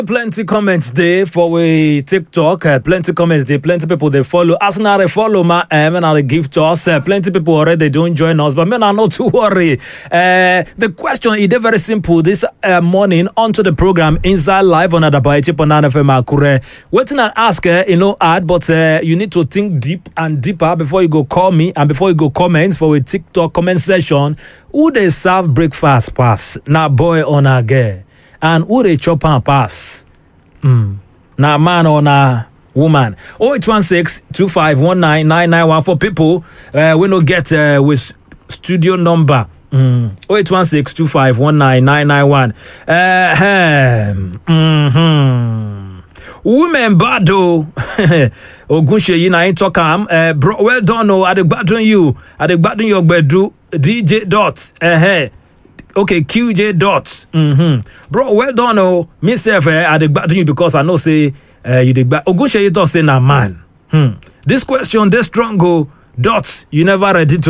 plenty comments dey for we tiktok uh, plenty comments dey plenty people dey follow as una dey follow ma uh, make una dey give to us uh, plenty people already don join us but make una no too worry uh, the question e dey very simple this uh, morning onto the program inside live on adaba eighty-point-nine fm akure wetin i ask uh, e no hard but uh, you need to think deep and deeper before you go call me and before you go comment for we tiktok comment section who dey serve breakfast pass na boy or na girl and who dey chop am pass mm. na man or na woman 0816 2519 991 for people uh, wey no get uh, with studio number mm. 0816 2519 991 uh, mm-hmm. women bad o ogunseyi na him talk am uh, bro well done o i dey gbadun you i dey gbadun your gbedu dj dot uh, okay qj dot mm-hmm. bro well done o me sef eh, i dey gbadun you because i know say uh, you dey gba ogunseyi talk say na man hmm. this question dey strong o dot you never ready to